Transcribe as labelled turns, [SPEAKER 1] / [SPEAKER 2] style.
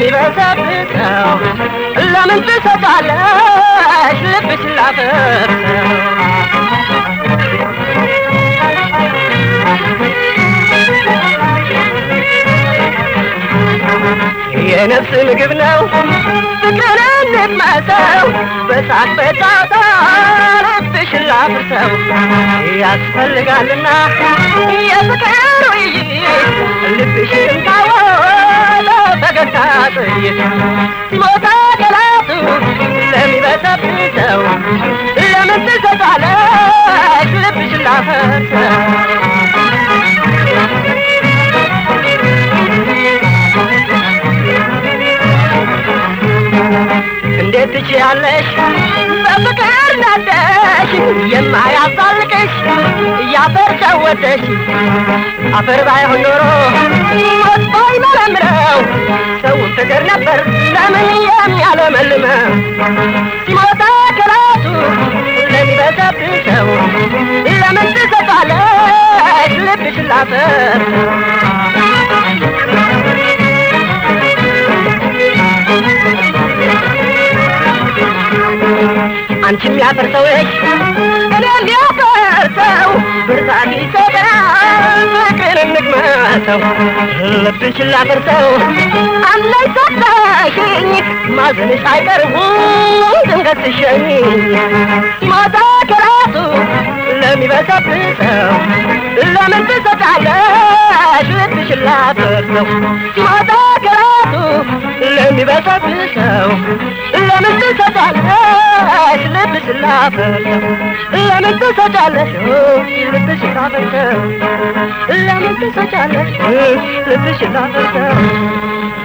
[SPEAKER 1] ለሚበሰብሰው ለምን ትሰጣለሽ ልብሽ ላፈርሰው የነፍስ ምግብ ነው ፍቅርን እንድመሰው በሳቅ በጫወታ ልብሽን ላፍርሰው ያስፈልጋልና የፍቅር ውይይት ልብሽን ካወለ ፈገግታ ጥይት ሲሞታ ገላቱ ለሚበሰብሰው ለምን ትሰጣለሽ ልብሽን ላፈርሰው እንዴት ትችያለሽ በፍቅር ነደሽ የማያዛልቅሽ እያፈር ጨወደሽ አፈር ባይሆን ኖሮ ወጥቶ ይመረምረው ሰውን ፍቅር ነበር ለምን የሚያለመልመው ሲሞታ ከራሱ ለሚበሰብሰው ለምን ትሰጣለሽ ልብሽ ላፈር አንቺም ያፈርሰውሽ እኔም ያፈርሰው ብርታት ይሰጠናል ፍቅርን እንግመሰው ልብሽን ላፈርሰው አለኝ ሰጠሽኝ ማዘንሽ አይቀርም ድንገት ትሸኝ ሲሞታ ከራሱ ለሚበሰብሰው ለምን ትሰጣለሽ ልብሽን ላፈርሰው ሲሞታ ከራሱ ለሚበሰብሰው ለምን ትሰጫለሽ ልብሽን ላፈርሰው ለምን ትሰጫለሽ ልብሽን ላፈርሰው ለምን ትሰጫለሽ ልብሽን ላፈርሰው